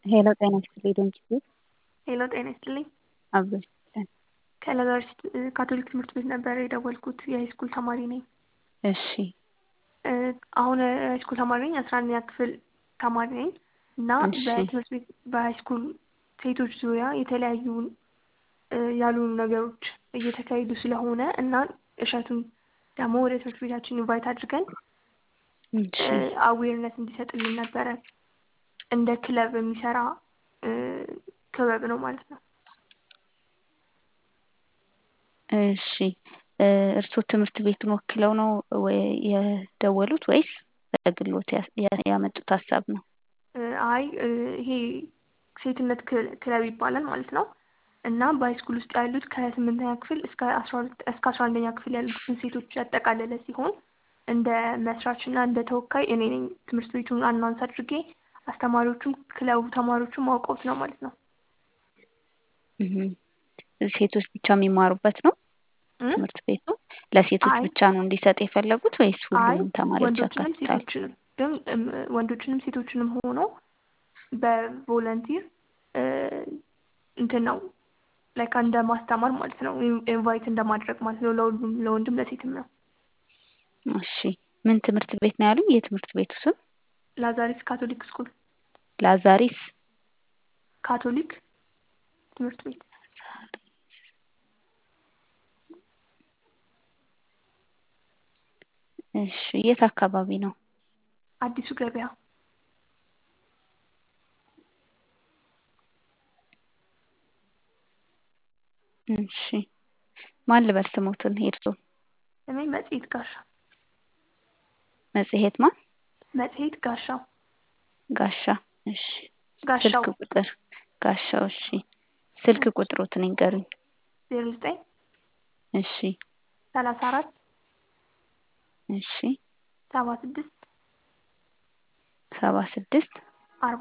ሄሎ ጤና ይስጥልኝ ድምጽ ሄሎ ጤና ይስጥልኝ። አብሮሽ ይስጥልን። ከለጋሽ ካቶሊክ ትምህርት ቤት ነበረ የደወልኩት የሃይስኩል ተማሪ ነኝ። እሺ አሁን ሃይስኩል ተማሪ ነኝ። አስራ አንደኛ ክፍል ተማሪ ነኝ እና እሺ። በትምህርት ቤት በሃይስኩል ሴቶች ዙሪያ የተለያዩ ያልሆኑ ነገሮች እየተካሄዱ ስለሆነ እና እሸቱን ደግሞ ወደ ትምህርት ቤታችን ኢንቫይት አድርገን እሺ አዌርነስ እንዲሰጥልን ነበረ። እንደ ክለብ የሚሰራ ክበብ ነው ማለት ነው። እሺ እርስዎ ትምህርት ቤቱን ወክለው ነው ወይ የደወሉት ወይስ በግሎት ያ- ያመጡት ሀሳብ ነው? አይ ይሄ ሴትነት ክል- ክለብ ይባላል ማለት ነው እና በሃይስኩል ውስጥ ያሉት ከስምንተኛ ክፍል እስከ አስራ ሁለት እስከ አስራ አንደኛ ክፍል ያሉትን ሴቶች ያጠቃለለ ሲሆን እንደ መስራች እና እንደ ተወካይ እኔ ነኝ ትምህርት ቤቱን አናውንስ አድርጌ አስተማሪዎቹም ክለቡ ተማሪዎቹም አውቀውት ነው ማለት ነው። እህም። ሴቶች ብቻ የሚማሩበት ነው እም? ትምህርት ቤቱ? ለሴቶች አይ ብቻ ነው እንዲሰጥ የፈለጉት ወይስ አይ ሁሉንም ተማሪዎች ወንዶችንም ያካትታል? ሴቶችንም ግን እም፣ ወንዶችንም ሴቶችንም ሆኖ በቮለንቲር እንትን ነው ላይክ እንደ ማስተማር ማለት ነው። ኢንቫይት እንደማድረግ ማለት ነው። ለሁሉም ለወንድም ለሴትም ነው። እሺ ምን ትምህርት ቤት ነው ያሉኝ? የትምህርት ቤቱ ስም ላዛሪስ ካቶሊክ ስኩል ላዛሪስ ካቶሊክ ትምህርት ቤት እሺ የት አካባቢ ነው? አዲሱ ገበያ እሺ ማን ልበል ስሞትን የእርስዎን? ስሜ መጽሔት ጋሻው መጽሔት ማን? መጽሔት ጋሻው ጋሻ እሺ ጋሻው ስልክ ቁጥር ጋሻው እሺ ስልክ ቁጥሮትን ይንገሩኝ። ዜሮ ዘጠኝ እሺ ሰላሳ አራት እሺ ሰባ ስድስት ሰባ ስድስት